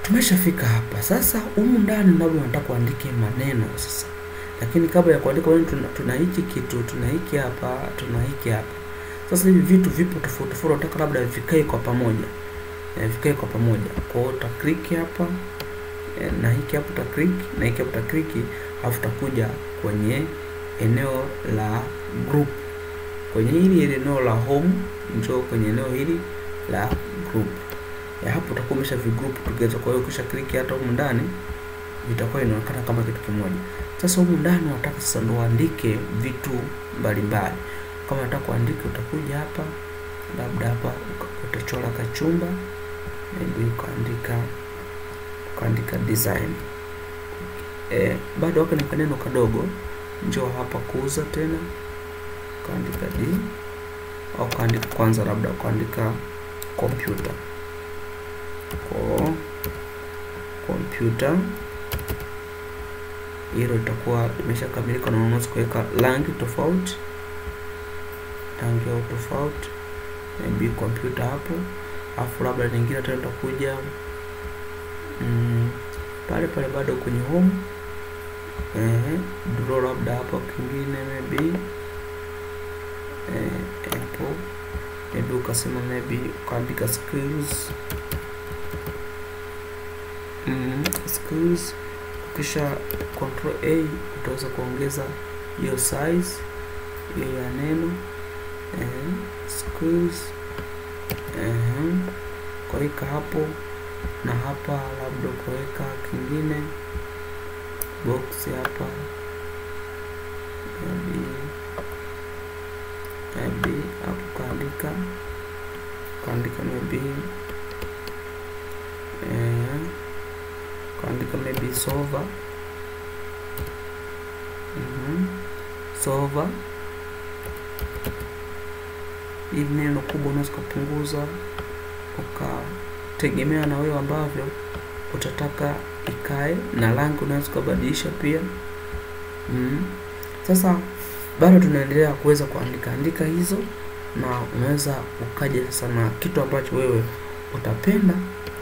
tumeshafika hapa sasa. Humu ndani labda unataka kuandike maneno sasa, lakini kabla ya kuandika maneno tuna, tuna hiki kitu, tuna hiki hapa, tuna hiki hapa. Sasa hivi vitu vipo tofauti tofauti, unataka labda vikae kwa pamoja e, vikae kwa pamoja. Kwa hiyo uta click hapa e, na hiki hapa uta click na hiki hapa uta click, alafu utakuja kwenye eneo la group, kwenye hili eneo la home, njoo kwenye eneo hili la group ya hapo utakuwa umesha vigroup together. Kwa hiyo ukisha click hata humu ndani vitakuwa inaonekana kama kitu kimoja. Sasa humu ndani unataka sasa ndo uandike vitu mbalimbali. Kama unataka kuandika, utakuja hapa, labda hapa utachora kachumba, maybe ukaandika ukaandika design e, bado wako ni kaneno kadogo. Njoo hapa kuuza tena, ukaandika d au ukaandika kwanza, labda ukaandika computer kwa kompyuta hilo litakuwa limeshakamilika, na unaweza kuweka rangi tofauti, rangi au tofauti, maybe kompyuta hapo, afu labda nyingine tena utakuja mm, pale pale bado kwenye home eh, draw labda hapo kingine maybe eh, hapo maybe ukasema maybe ukaandika skills Mm, skills ukisha control A utaweza kuongeza hiyo size hiyo ya neno eh, skills eh, kuweka hapo na hapa, labda kuweka kingine box hapa maybe maybe hapo kaandika kaandika maybe eh, kaandika maybe solver mm-hmm. solver ili neno kubwa unaweza kupunguza ukategemea na wewe ambavyo utataka ikae, na rangi unaweza kubadilisha pia mm. Sasa bado tunaendelea kuweza kuandika andika hizo, na unaweza ukaja sasa na kitu ambacho wewe utapenda